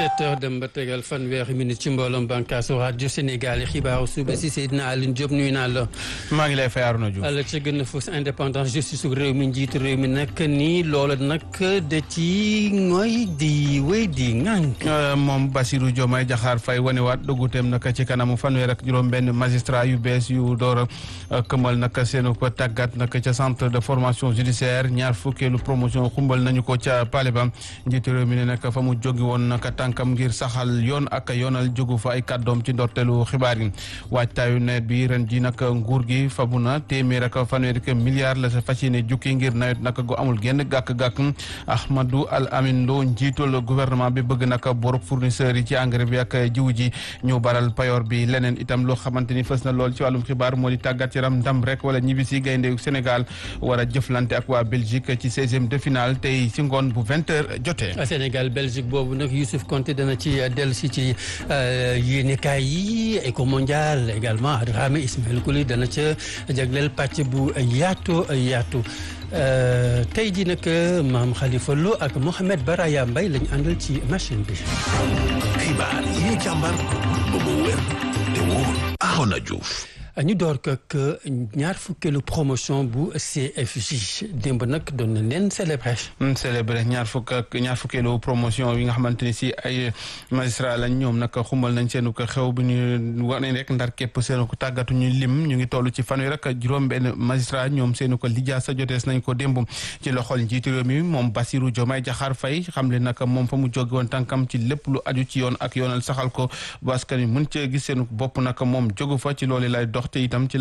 sept heures dem ba tegal fanweeri minute ci mbooloom bànkaasu rajo Sénégal yi xibaaru suba si Seydina Alioune Diop nuyu naa la. maa ngi lay fay Arouna Diouf. la ca gën a fës indépendance justice su réew mi njiitu réew mi nag nii loola nag da ci mooy di wéy di ŋànk. moom Bassirou Diomaye Diakhar Faye wanewaat dugguteem nag ci kanamu fanweer ak juróom-benn magistrat yu bees yu door a këmal nag seenu ko tàggat nag ca centre de formation judiciaire ñaar fukkeelu promotion xumbal nañu ko ca Palais ba njiitu réew mi ne nag fa mu jógi woon nag tànkam ngir saxal yoon ak yoonal jógu fa ay kàddoom ci ndorteelu xibaar yi waajtaayu nawet bi ren ji nag nguur gi fabu na téeméer ak fanweer ak milliard la sa fas yéene jukki ngir nawet nag gu amul genn gàkk-gàkk Ahmadou Al Amin Lo njiitul gouvernement bi bëgg nag borop fournisseurs yi ci engrais bi ak jiw ji ñu baral payoor bi leneen itam loo xamante ni fës na lool ci wàllum xibaar moo di tàggat yaram ndam rek wala ñibbisi gaynde Sénégal war a jëflante ak waa Belgique ci seizième de finale tey si ngoon bu vingt heures jotee. Sénégal Belgique boobu nag Youssouf Konté dana ci dellu si ci yéenekaay yi Eco Mondial également Dramé Ismaël Kouli dana ca jagleel pàcc bu yaatu yaatu tey jii nag maam Khalifa Lo ak Mohamed Baraya Mbaye lañ àndal ci machine bi. xibaar yi ñu càmbar ba mu wér te wóor Arona Diouf. ñu door ko ak ñaar fukkeelu promotion bu CFJ démb nag doon na leen célébré. célébré ñaar fukk ak ñaar fukkeelu promotion yi nga xamante ni si ay magistrat lañ ñoom nag xumbal nañ seenu ko xew bi ñu wane rek ndar képp seenu ko tàggatu ñu lim ñu ngi toll ci fanweer ak juróom-benn magistrat ñoom seenu ko lijaasa jotees nañ ko démb ci loxol njiitu réew mi moom Bassirou Diomaye Diakhar Faye xam le nag moom fa mu jóge woon tànkam ci lépp lu aju ci yoon ak yoonal saxal ko ba askan wi mën cee gis seenu bopp nag moom jógu fa ci loolu lay dox te itam ci